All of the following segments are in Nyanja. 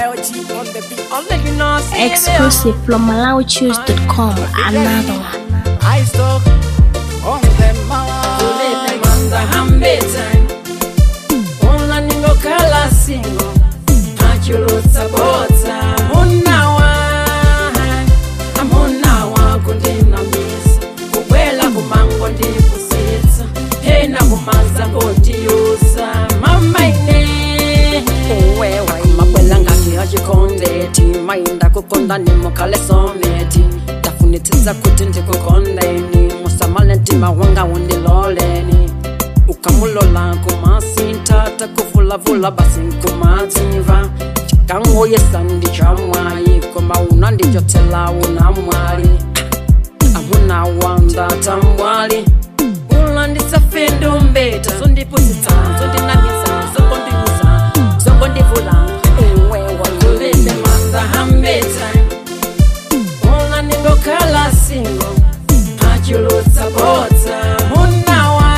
LG on the beat. Only you know, see Exclusive from MalawiChoose.com. Another one. I stuck on them Manda hambeta Una ningo kala singo Achulutsa bota Munawa Amunawa kundina misa Kukwela kumango ndipusitsa Hena kumaza ngondiyusa Mama ine Uwewa imakwela ngati achikondeti Mainda kukonda nimukale someti tafunitsitsa kuti ndikukondeni musamale ntima wanga undiloleni ukamulola kumasinta takuvulavula basi nkumadziva chikangoyesa ndi chamwayi koma una ndichotela una mwali amuna wanda tamwali ulandisafendo mbeta sondipusitsa sondinamisa zongondiuza zongondivula ewewa kulinde manda hambeta Una ningo kala singo Achulutsa bota Munawa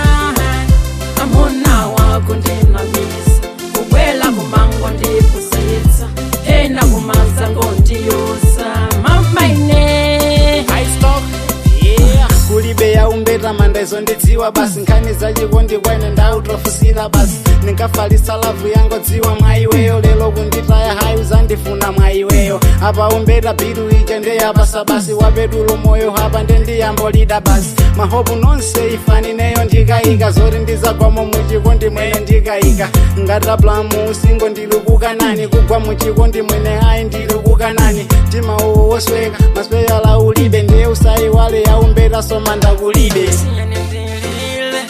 Amunawa kundina misa Kukwela kumango ndipusitsa Hena kumaza ngondiyusa Mama ine I stuck, yeah. kulibe yaumbeta mandezo ndidziwa basi nkhani zachikondi kwaine ndautofusira basi ndinkafalisa lavu yango dziwa mwaiweyo lelo kunditaya hayi uzandifuna mwaiweyo apa umbeta biru ija ndeyapasa basi wapetulo moyo hapa ndendiyambolida basi mahopu nonse ifanineyo ndikayika zoti ndizakwamo muchikondi mwene ndikayika ngataplamu usingo ndilikukanani kugwa muchikondi mwene ayi ndilikukanani mtima uwo wosweka masweyala ulibe ndiye usayiwale yaumbeta soma ndakulibe Siyene ndilile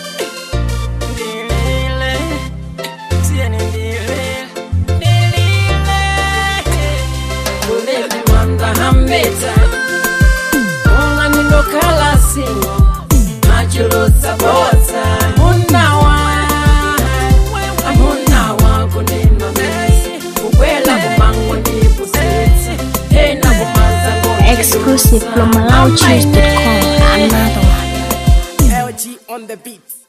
Ndilile Siyene ndilile Ndilile Kulele manda hambeta Unga ningo kala singo Achulutsa bota Munawa Amunawa kunina misi Kukwela kumango ndipusitsi Hena kumaza ngondi Exclusive from MalawiChoose.com. Another one. LG on the beat.